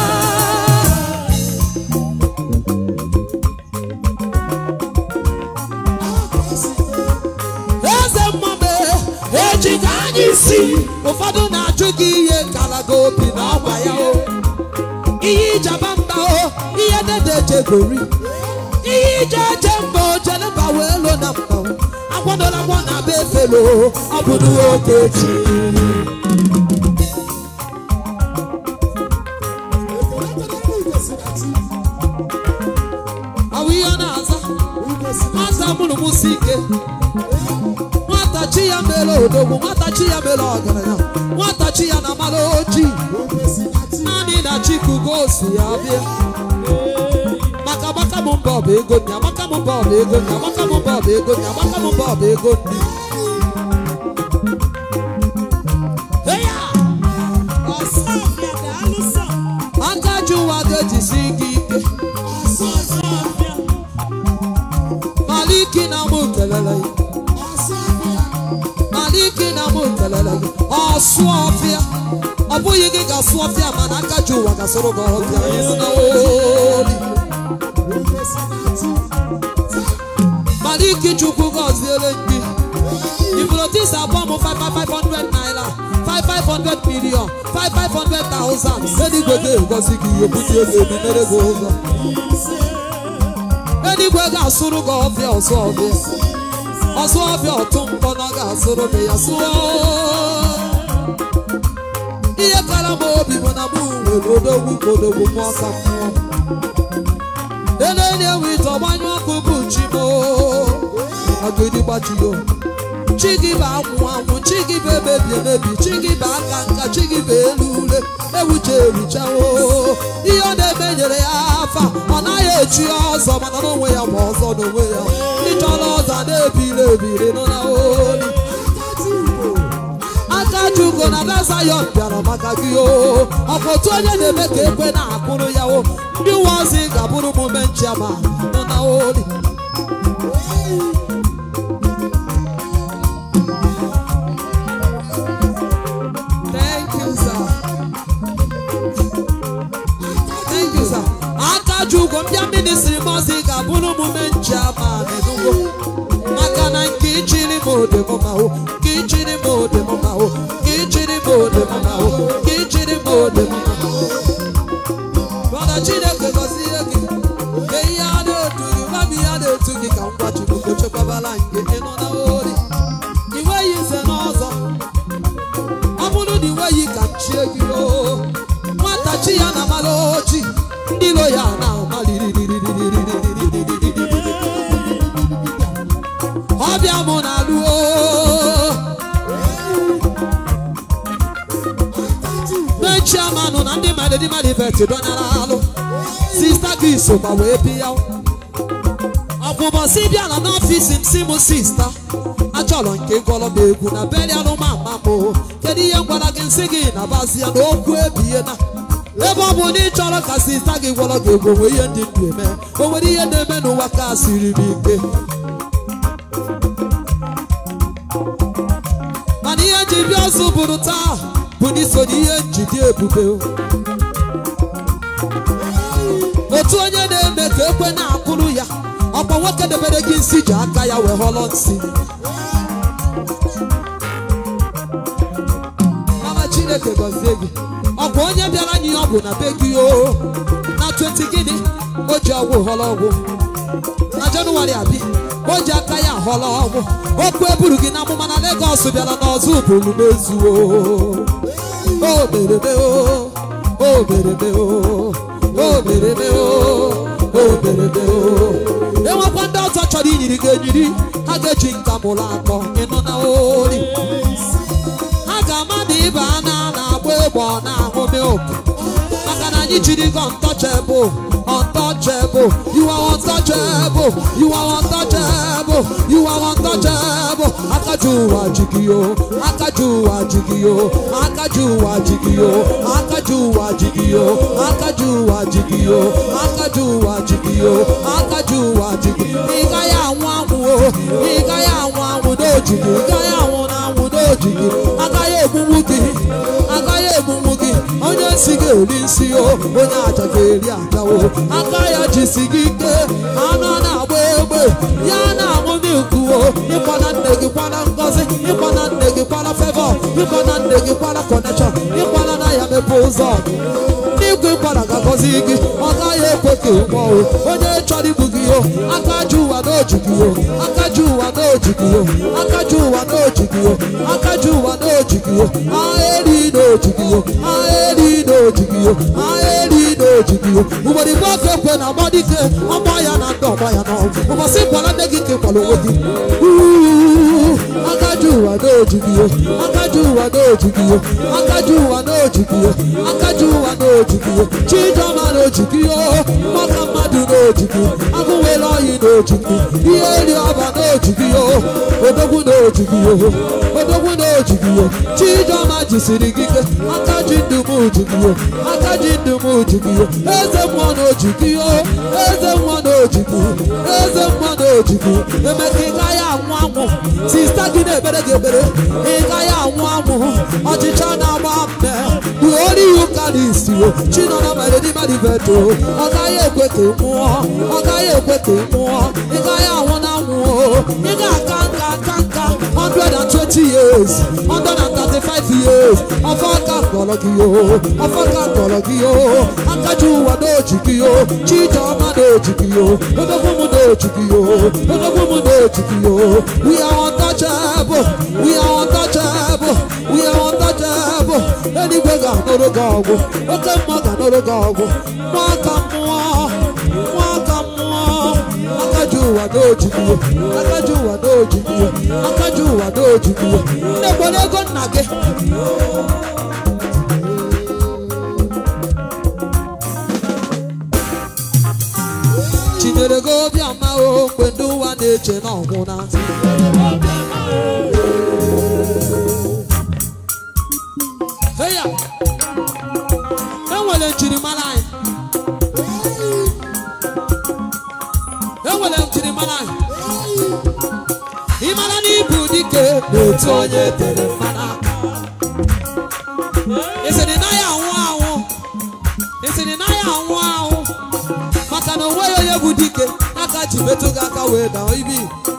eze mmụọ eji ka anyị si ụfọdụ na-ajụ gị ihe kalaga obi na ọgba ya o ihe ijaba mba o ihe dede jegori ihe ije eje mba o jeleba wee lo na mba o agwadola agwọ na be efelo ọ bụ n'oge echi awụ ihe ọ na-aza nwata mụrụ mụsi ike nwata chi ya mere odogwu nwata chi ya mere ọgaranya nwata chi ya na mara ojii naanị na chikugo si ya bịa maka agbaka m mbọ bụ ego nri agbaka m mbọ bụ ego nri agbaka m mbọ bụ ego nri agbaka m mbọ bụ ego nri Eya! aka ji ụwa ga-ejisi gị ike maliki na mụ kelele ya maliki na mụ kelele gị ọsụ ọfịa ọ bụghị gị ga-asụ ọfịa mana aka ji ụwa ga-asụrụ gị ọfịa ịsị na oli maliki chukwu gọziere ndị ifurotisa abụọ m 5500 naira 5500 million 5500,000 eluigwe ga-egozi gị ihe buti ego ememere gị ụzọ eluigwe ga-asụrụ gị ọfịa ọsụ ọfịa ọsụ ọfịa ọtụ mpọ na ọ ga-asụrụ gị ya sụọ ihe kara m obi bụ na mụ nwere odogwu ka odogwu m ọka mmụọ eleli enwe ite ọgbanyụ ọkụ bụ chi m agidi gbachiyo chi gị bụ anwụ anwụ chi gị bụ emebi emebi chi gị bụ aka nka chi gị bụ elu ule ewuche erichawo ihe ọ na-eme nyere ya afa ọ naghị echi ya ọzọ mana n'onwe ya ma ọzọ n'onwe ya ndị chọrọ ọzọ na-ebiri ebiri nọ na oli aka jugo na Zion bịara maka gị o ọkwa otu onye na-eme ka ekwe na-akụrụ ya o ndị uwe ozi ga-abụrụ m menchiama nọ na oli Thank you, sir. Thank you, sir. aka ji ụgwọ mbịa ministri mọzi ga-abụrụ omume njiama n'enugo maka na nke ichiri m ode m ma o nke ichiri m ode m ma o nke ichiri m ode m ma o nke ichiri m ode m ma o Brọda Chineke gọzie gị ka ihe a na-etu gị gwa m ihe a na-etu gị ka ngwa Chukwu chekwabala nke ịnụ na ori ị nweghị ize n'ọzọ ọ bụrụ na ị nweghị ka nchie gị o nwata chi ya na mara oji ndị ilo ya na ọbịa mụ na alụo mechiamanụ na ndị madedi madivet dọnyara alụ sista gị sokwa wee bịa ọkwụbọsị bịala n'ọfisi m si mụ sista achọrọ nke gọrọ m egwu na berialụ mama m kedu ihe m gwara gị nsị gị na bazia na okwu ebie na ebe ọ bụ na ị chọrọ ka sista gị gwọrọ gị egwu onwe ihe ndị ndụ eme o nwere ihe na-eme n'ụwa ka siri m ike mana ihe ji bịa ọzọ bụrụ taa bụ n'iso na ihe njide ebube otu onye na-eme ka ekwe na-akụrụ ya ọkwa nwoke debere gị nsị ji aka ya wee họrọ nsị mama chineke gọzie gị ọkwa onye bịara anyị ọgwụ na be gị o na 20 gịnị o ji ọgwụ họrọ ọgwụ na jenụwarị abịa o ji aka ya họrọ ọgwụ okwu eburu gị na amụma na Legọs bịara n'ọzọ bụrụ mezuo o mereme o o mereme o o mereme o o mereme o enwekwa ndị ọzọ chọrọ inyiri gị enyiri ha ga-eji nka mụrụ akọ ịnụ na ori ha ga-ama na ịba na na-agba egbe ọ na-aṅụ milk maka na anyị jiri gị untouchable untouchable you are untouchable you are untouchable You are untouchable. Akajuwa jigio, akajuwa jigio, akajuwa jigio, akajuwa jigio, akajuwa jigio, akajuwa jigio, akajuwa jigio. Ịga ya anwụ anwụ o, ịga ya anwụ anwụ n'ojigi, ịga ya anwụ na anwụ n'ojigi. Agaghị egbugbu gị, agaghị egbugbu gị. Onye nsị ga-eri nsị o, onye aja ga-eri aja o. Aka ya jisi gị ike, anụ na-agba egbe, ya na-aṅụ milku o. Ịkwana nne gị kwana ngọzi, ịkwana nne gị kwana fevọ, ịkwana nne gị kwana kọnekshọn, ịkwana na ya mepe ụzọ. N'igwe ịkwana ga-agọzi gị, ọ gaghị ekwe ka ị nwụọ o. Onye chọrọ igbu gị o, aka ji ụwa n'oji gị o, aka ji ụwa n'oji gị o, aka ji ụwa n'oji gị o, aka ji ụwa n'oji gị o, agha eri n'oji gị o, agha eri n'oji gị o, agha eri n'oji gị o. Ugboro igbo aka ekwe na agba dike, ọgba ya na ndị ọgba ya n'ọgwụ. Ụbọchị kwara nne gị ka ịkwara onwe gị. Uuu, aka ji ụwa n'oji gị o, aka ji ụwa n'oji gị o, aka ji ụwa n'oji gị o, aka ji ụwa n'oji gị o, Chijọma n'oji gị o, maka mmadụ n'oji gị, agụwere ọyị n'oji gị, ihe eri ọba n'oji gị o, odogwu n'oji gị o, odogwu n'oji gị o, Chijọma jisiri gị ike, aka ji ndụ m oji gị o, aka ji ndụ m oji gị o, eze mmụọ n'oji gị o, eze mmụọ n'oji gị, eze mmụọ n'oji gị, emeka ị gaghị anwụ anwụ, sista gị na-ekpere gị ekpere, ị gaghị anwụ anwụ, ọchịcha na-agba mme, ori ụka n'isi o, chinọna mere n'ime dibeto, ọ gaghị ekwe ka ị nwụọ, ọ gaghị ekwe ka ị nwụọ, ị gaghị anwụ na anwụ o, ị ga-aka nka aka nka 120 years, 135 years, ọfọ aka kpọrọ gị o, ọfọ aka kpọrọ gị o, akaji ụwa n'oji gị o, chijọma n'oji gị o, odogwu m n'oji gị o, odogwu m n'oji gị o, we are untouchable, we are untouchable, we are untouchable, eluigwe ga-anụrụ gị ọgwụ, oke mmụọ ga-anụrụ gị ọgwụ, mmụọ aka mmụọ, mmụọ aka mmụọ, akaji ụwa n'oji gị o, akaji ụwa n'oji gị o, akaji ụwa n'oji gị o, nne gbara ego nna gị. chinyere gị obiọma o mgbe ndị ụwa na-eche na ọnwụ na heya enwere njirimara anyị enwere njirimara anyị ịmara na ịbụ dike n'otu onye tere mmanụ aka ịsịrị na ya anwụ anwụ ịsịrị na ya anwụ anwụ maka na onweghị onye bụ dike aka ji metụ gị aka wee daa ibi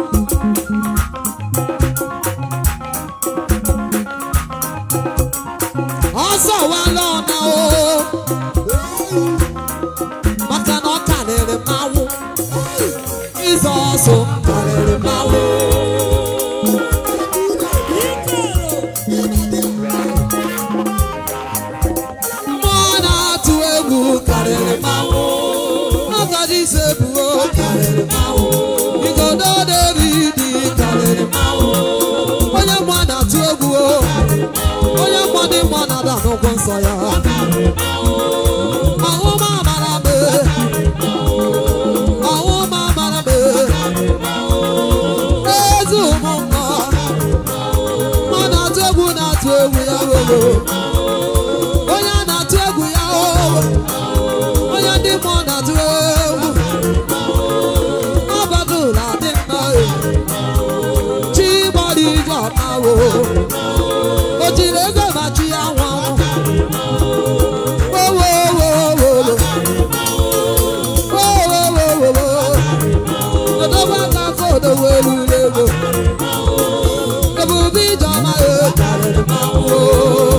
ọzọ wala ọna o maka na ọ karịrị mmanwụ ịzọ ọsọ karịrị mmanwụ mmụọ na-atụ egwu karịrị mmanwụ agadi ise buo karịrị mmanwụ igodo david karịrị mmanwụ onye mmụọ na-atụ egwu o onye mmụọ dị mmụọ na-ada n'ụkwụ nsọ ya ọhụma amara me ọhụma amara me ezi ụmụ mmụọ mmụọ na-atụ egwu na-atụ egwu ya wego onye a na-atụ egwu ya o onye ndị mmụọ na-atụ egwu ọbagụla dị mma e. chi gbara ije ọma o o jiri ego ma chi ya nwa wowowowowo wowowowowo odobe aka ka odowe eruru ego ebube ije ọma e karịrị mmanwụ o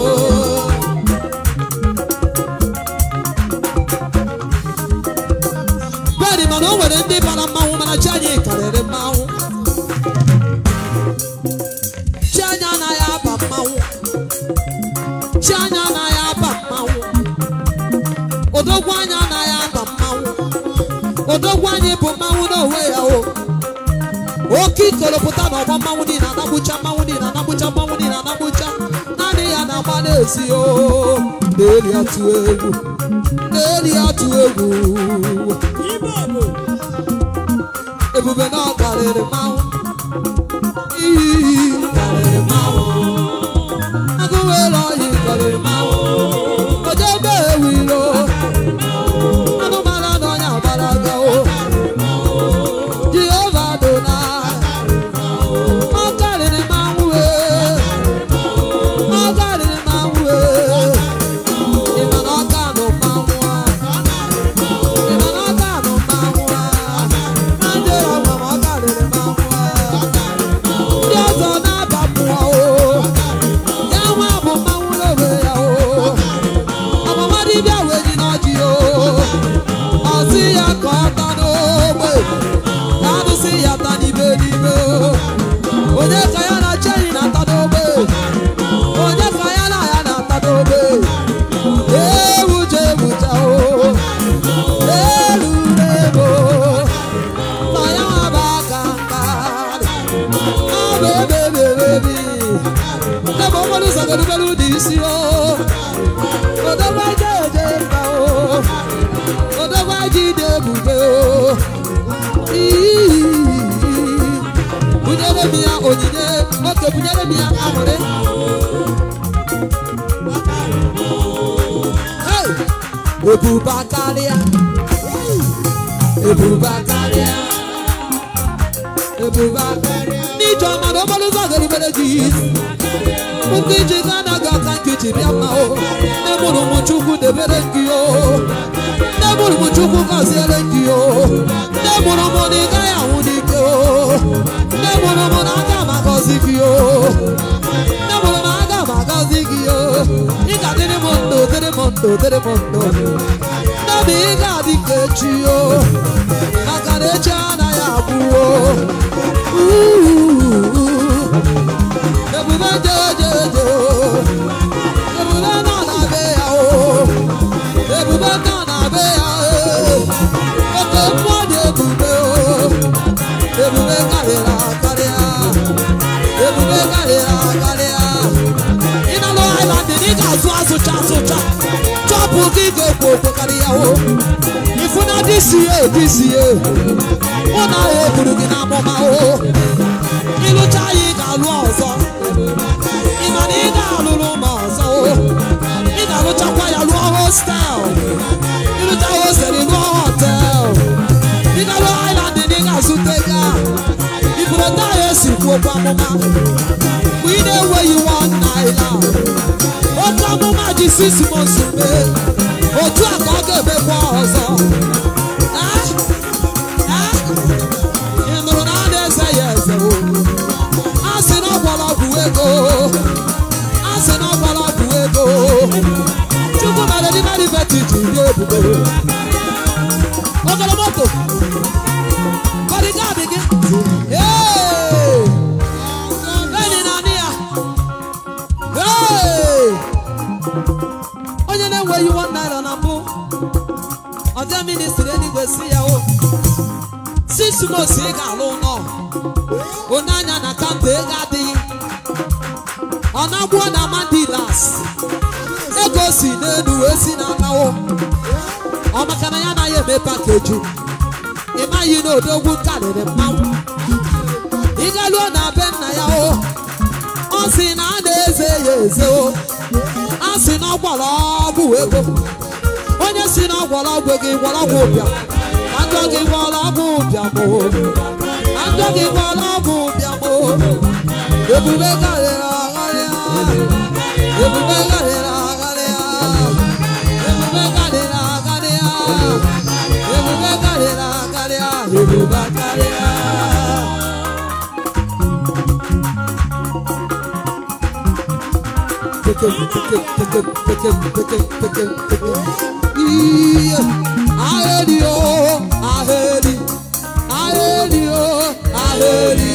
bẹ́ẹ̀ni mana o nwere ndị bara mmanwụ mana chi anyị karịrị mmanwụ chi anyị anaghị aba mmanwụ chi anyị anaghị aba mmanwụ odogwu anyị anaghị aba mmanwụ odogwu anyị bụ mmanwụ n'onwe ya o oke ikolopụta na ọgba mmanwụ niile anagbucha mmanwụ niile anagbucha mmanwụ niile anagbucha naanị ya na-agba na-esi o na-eri atụ egwu na-eri atụ egwu ebube na ọ karịrị mmanwụ agụwere ọyị karịrị mmanwụ ojebe ewiro anụmanụ n'ọnya gbara agawo jehova dona ọ karịrị mmanwụ ee ọ karịrị mmanwụ ee ịma na ọ ka nụ mmanwụ a ịma na ọ ka nụ mmanwụ a na jere ọgwa ma ọ karịrị mmanwụ a ndị ọzọ na-aba mmụọ o ya nwa bụ mmanwụ n'obe ya o ọmụma dibịa wee ji n'ọjị o ọ sị ya ka ọ ta n'ogbe ka anụsị ya ta n'ibe n'ibe o onye ka ya na cheni na-ata n'ogbe onye ka ya na ya na-ata n'ogbe ewuja ewuja o elure ebo na ya nwa bụ aka nka ọ bụ ebe ebe ebe ebi ebe okporo ụzọ godogoro dị isi o odogwa je eje mba o odogwa ji dị ebube o Ii. bunyere m ya onyinye oke bunyere m ya aṅụrị Hey! ebuba karịa ebuba karịa ebuba karịa n'ije ọma na okporo ụzọ ga-erubere gị isi ụkwụ iji ga anaghị aka nke ji bịa mma o nne mụrụ m chukwu debere gị o nne mụrụ m chukwu gọziere gị o nne mụrụ m na ị gaghị anwụ n'ike o nne mụrụ m na aga m agọzi gị o nne mụrụ m aga m agọzi gị o ị ga-adịrị m ndụ dịrị m ndụ dịrị m ndụ nne m ị ga-adị ka echi o maka na echi anaghị abụ o ebube jejeje o ebube nọ na be ya o ebube nọ na be ya o oke mmụọ dị ebube o ebube karịrị akarịa ebube karịrị akarịa ịnalụ island ị ga-azụ azụcha azụcha chọpụ gị ga-ekwo okwo karịa o ifuna dịsie dịsie mụ na ya egburu gị n'amụma o ịlụcha ya ị ga-alụ ọzọ ị ma na ị ga-alụrụ m ọzọ o ị ga-alụchakwa ya lụọ hostel ịlụcha hostel ị lụọ hotel ị ga-alụ island ị ga-azụta ga iburu taya esi kwuo okwu amụma mgbe ị na-enweghị one naira oke amụma ji six months mee otu a ka ọ ga-emekwa ọzọ Ah! Ah! ị nụrụ na a na-eze ya eze o a sị na ọgwara ọgwụ ego a sị na ọgwara ọgwụ ego chukwu mere dị meri beti ji dị ebube ogolo moto bodyguard gị Hey! enyi na anị ya Hey! onye na-enweghị one naira na mbụ ọdịa ministri eluigwe si ya o six months ị ga-alụ ụlọ onye anya na kaụnta ego adịghị ọ na-agwọ na mandilas ego si n'elu wee si n'akawo ọ maka na ya anaghị eme pakeji ị maghị na odogwu karịrị mmanwụ ị galuo na be nna ya o ọ sị na a na-eze ya eze o a sị na ọ gwara ọgwụ ego onye si na ọ gwara ọgwụ ego ị gwara ọgwụ ụbịam ajọ gị gwara ọgwụ ụbịam o ajọ gị gwara ọgwụ ụbịam o ebube karịrị agharịa ebube karịrị agharịa ebube karịrị agharịa ebube karịrị agharịa ebube karịa Tekem, tekem, tekem, tekem, tekem, tekem, tekem. Iye, aheri o, aheri, aheri o, aheri.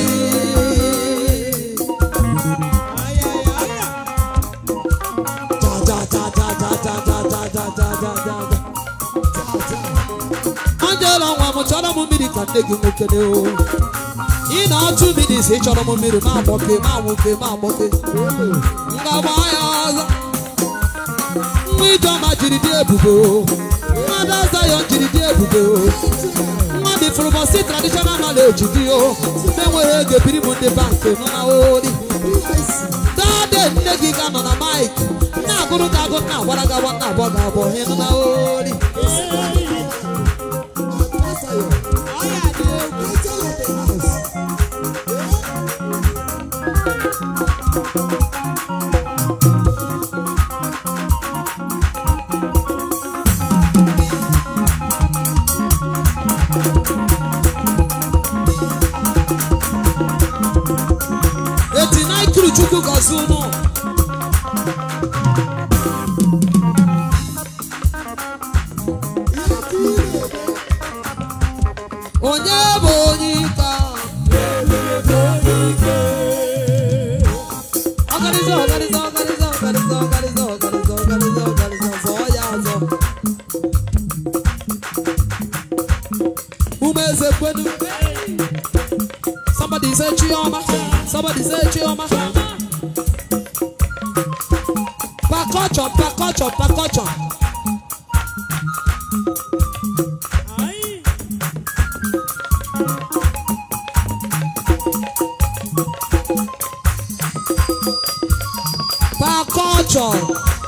Ja, ja, ja, ja, ja, ja, ja, ja, ja, ja, ja, ja, ja. Angela nwa m chọrọ m mmiri ka nne gị nwoke dị o ị na-atụ mmiri si chọrọ m mmiri ma agbọke ma nwoke ma agbọke ngagba ya ọzọ nwa ijeọma jiri dị ebube o nwa ada Zion jiri dị ebube o nwa dị fụrụbọsị traditional nọleji gị o na-enweghị ego ebiri m ndị bankị nọ na ori dade nne gị ga nọ na maik na-agụrụ gị agụ na-agwara gị agwa na-abụọ gị abụọ ị nọ na ori eti na ikiri chukwu gọzie unu onye bụ onye ike ahụ? ọgarịza ọgarịza ọgarịza ọgarịza ọgarịza ọgarịza ọgarịza ọgarịza zọọ ya azọ ume eze kwenu somebody say chioma somebody say chioma percussion percussion percussion percussion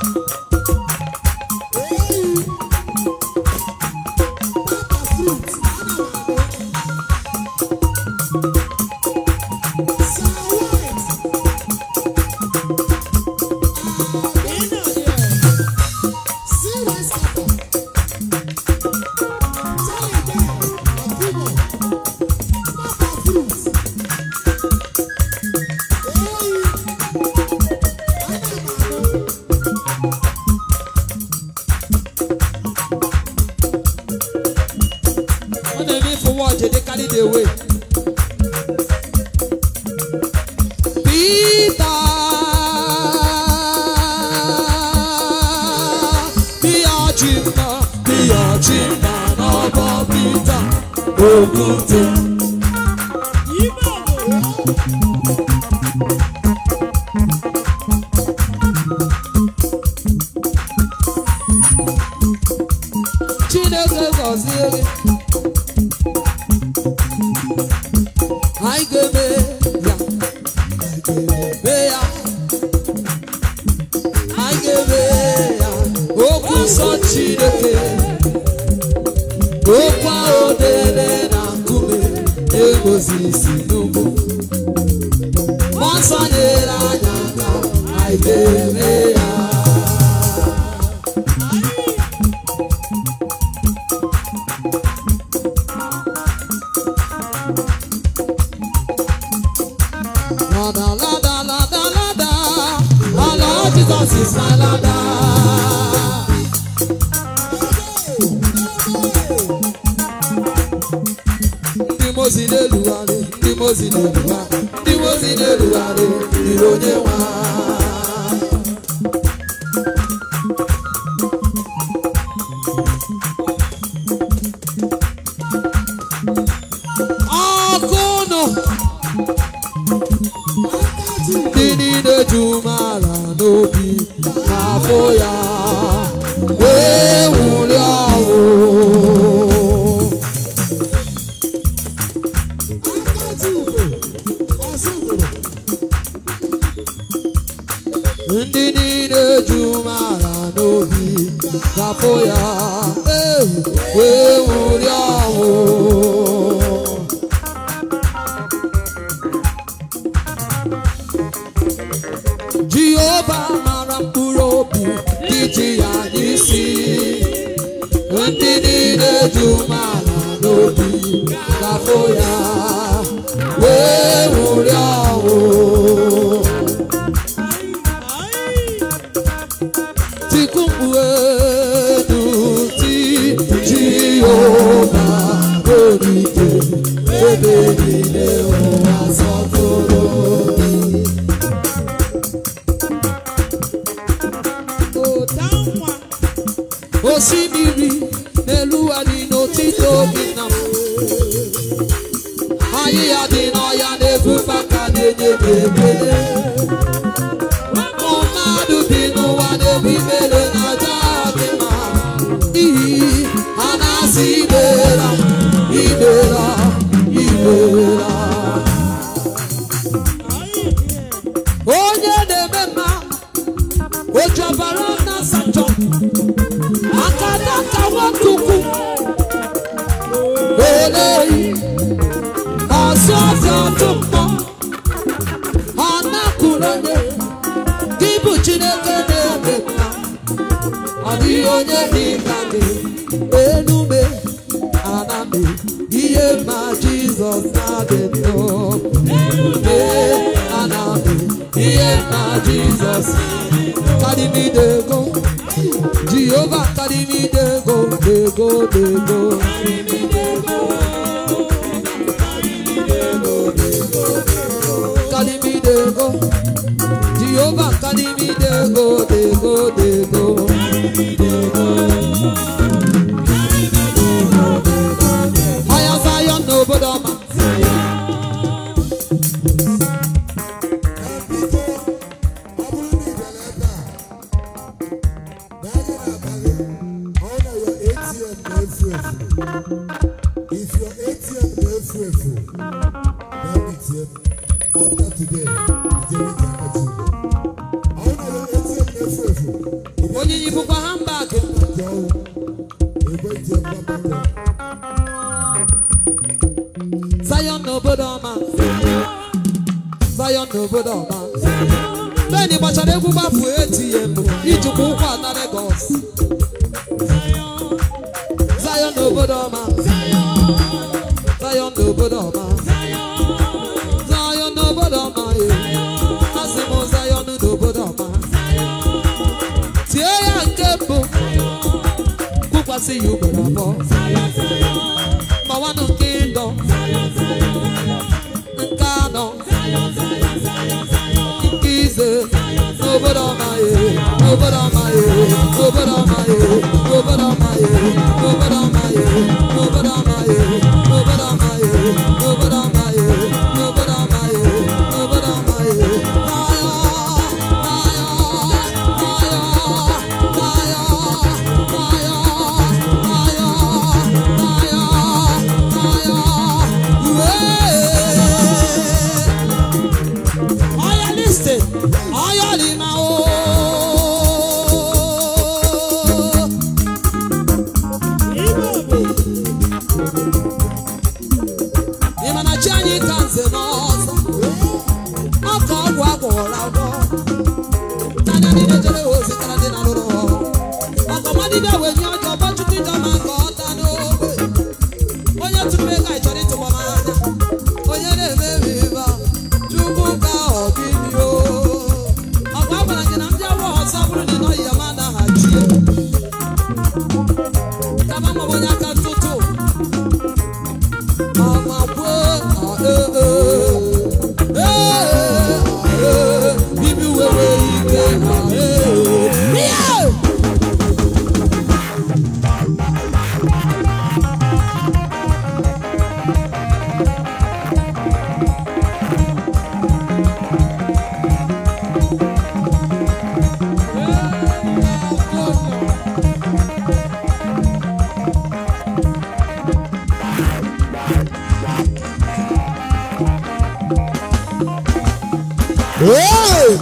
ọ na-eme ifu wọchị dị carry the way Peter bịa ji mma bịa ji mma n'ọbọ Peter Okwute Chineke gọzie gị anyị ga-eme ya anyị ga-eme ya anyị ga-eme ya okwu nsọ Chineke okwu ahụ dere na nkume na-egosi isi n'ugwu mmụọ nsọ nyere anyị aka anyị ga-eme ya Lada, lada, lada, lada. Our Lord Jesus is my ladder. Ndị mozi na-elugharị, ndị mozi na-elugharị, ndị mozi na-elugharị, dịrị onye nwe ha. Ọkụ nụ. ndị niile ju mara n'obi n'afọ ya wee nwụrị ọnwụ ndị niile ju mara n'obi n'afọ ya eh, wee nwụrị ọnwụ Jehova mara mkpụrụ obi dị ji ya n'isi ndị niile ju mara n'obi gafo ya wee nwụrị ọnwụ tiku mkpu elu ti Jehova olite ebe niile ụwa sọtụrụ osimiri n'elu adị n'otito gị na m ahịhịa dị n'ọhịa na-ebufe aka na-enye gị ekele ụmụ mmadụ bi n'ụwa na-ebu imere na aja dị mma n'ihi ha na-asị imela imela imela si ọtụ mmụọ ọ na-apụrụ onye gị bụ chineke na-eme mma ọ dịghị onye dị ka gị enume aname ihe ma jizọs na-adị nnọọ ee aname ihe ma jizọs karimidego jehova karimidego dego dego karimidego jehova karimidego dego dego ọya Zion n'obodo ọma Biko, ọ bụrụ na ị bịara ebe a, n'anya n'abalị, ọ na your ATM na-efu efu. If your ATM na-efu efu, bịa meetie m. After today, ijere ije aka ji ugbo. Ọ na your ATM na-efu efu, ị bịa onyinye bụkwa handbag meetie ọwụ. Egbe ije mgbaba ụlọ. Zion n'obodo ọma Zion n'obodo ọma beni gbachara egwu gbafu ATM ijikwa ụkwụ ana Lagos Zion n'obodo ọma Zion n'obodo ọma Zion n'obodo ọma ee asị m Zion n'obodo ọma tie ya nke mbụ kwụkwasị ya ugboro abụọ mawanụ nke ịdọ nke anọ nke ise n'obodo ọma ye n'obodo ọma ye n'obodo ọma ye n'obodo ọma ye n'obodo ọma ye n'obodo ọma ye n'obodo ọma ye n'obodo ọma ye n'obodo ọma ye n'obodo ọma ye n'aya n'aya n'aya n'aya n'aya n'aya n'aya n'aya Oya listen, oya lima o. Ịma na chi anyị ka nze n'ọzọ, ọ ka ọgwụ agwọrọ agwọ. N'anya niile jere ozi tara dị na lụrụ ọrụ. Ọkọmadịbịa wee nye ọjọọ gbọchukwu ije ma ka ọ taa n'ogbe. Onye tụrụ ego anyị chọrọ ịtụgbọ m anya. Onye na-eme m ịba, Chukwu ka ọ dị mị o. Ọkwa a gwara gị na ndị awọ ọzọ bụrụ na ị nọghị ya ma anaghachi ya. Kama ma ọ bụ onye aka ntụtụ. Ọma kwuo, ọ ee ee. Ee ee. Bibi wewe ike, ọ ee ee. Yeah! Hey!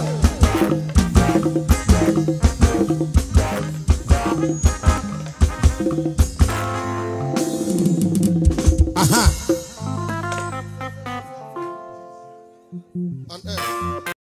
Aha! On earth.